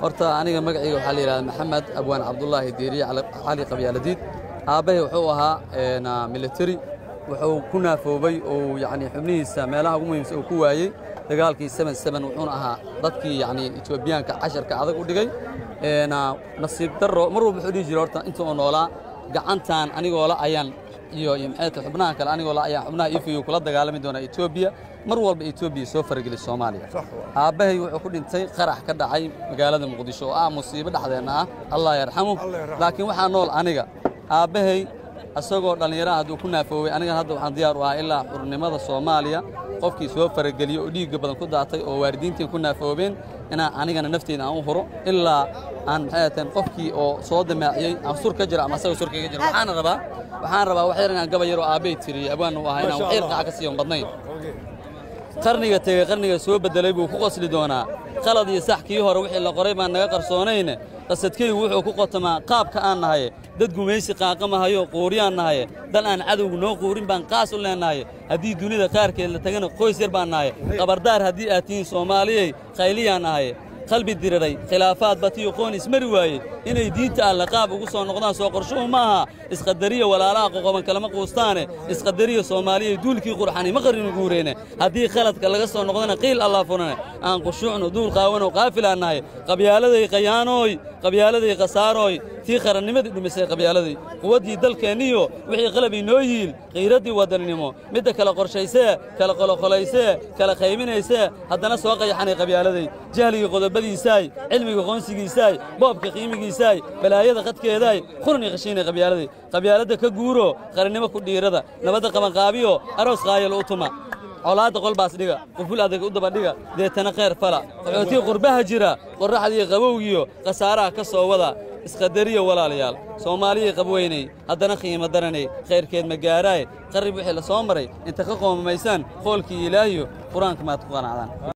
horta aniga magacayga waxaa la yidhahda maxamed abwaan cabdulaahi diiriye cali qabyaaladiid aabbahay wuxuu ahaa military wuxuu ku naafoobay oo yacni xubnihiisa meelaha ugu muhiimsan uu ku waayey dagaalkii seven seven wuxuuna ahaa dadkii yacni etoobiyaanka casharka adag u dhigay nasiib darro mar walba wuxuu dhihi jiray horta inta oo noolaa gacantan anigoo la ayaan iyo iyo maxay tahay xubnaha kale anigoo la ayaan xubnaha ifiyu kula dagaalami doonaa etoobiya mar walba etoobiya soo farageli soomaaliya aabbahay wuxuu ku dhintay qarax ka dhacay magaalada muqdisho oo ah musiibo dhexdeenna ah allah yarxamu laakiin waxaa nool aniga aabbahay isagoo dhallinyaraha hadduu ku naafoowey anigan hadda waxaan diyaar u ahaa ilaa xurnimada soomaaliya qofkii soo farageliyo oo dhiigga badan ku daatay oo waalidiintiin ku naafoobeen inaan anigana nafteyda aan u huro ilaa aan maxay ahateen qofkii oo soo damaaciyey aan sur ka jiro ama asaga sur kaga jiro waxaan rabaa waxaan rabaa wax yar inaan gaba yaroo aabbay tiriyey abwaan u ahaa inaan wax yar qaca ka siiyon badnayn qarniga tegey qarniga soo beddelay buu ku qosli doonaa qalad iyo sax kii hore wixii la qoray baan naga qarsoonayne qasadkaygu wuxuu ku qotamaa qaabka aan nahaye dad gumaysi qaaqamahayo quuriyaan nahaye dal aan cadowgu noo quurin baan qaas u leennahaye haddii dunida qaarkeed la tagana qoys yar baan nahaye qabardaar haddii aad tihiin soomaaliyey qayliyaan nahaye qalbi diriray khilaafaad batiyo qoon ismari waayey inay diinta alle qaab ugu soo noqdaan soo qorshuhu ma aha isqadariya walaalaha qoqoban kalama quustaane isqadariya soomaaliyay duulkii qurxani ma qarrinu guureene haddii khaladka laga soo noqdana qiil allah furane aan qushuucno duul qaawanow qaafilaan nahay qabyaaladay qayaanooy qabyaaladay khasaarooy tii qarannimadii dhumisay qabyaaladay quwaddii dalkeenniyo wixii qalab inoo yiil qiiraddii wadannimo midda kala qorshaysee kala qoloqolaysee kala qaybinaysee haddana soo qayaxanay qabyaaladay jahligii qodobadiisaay cilmiga qoonsigiisaay boobka qiimigiisaay balaayada qadkeedaay qurni qashiinay qabyaaladay qabyaaladda ka guuro qarannimo ku dhiirada nabadda qabanqaabiyo aroos qaayal u tuma colaadda qolbaas dhiga quful adag u daba dhiga deetana khayr fala qaxootii qurbaha jira qorraxdii qabowgiyo khasaaraha ka soo wada isqadariya walaalayaal soomaaliyay qabweynay haddana qiimo daranay khayrkeed ma gaaraay qarrib wixii la soo maray inta ka qoomamaysaan qoolkii ilaahiyo qur-aanka maad ku qanacdaan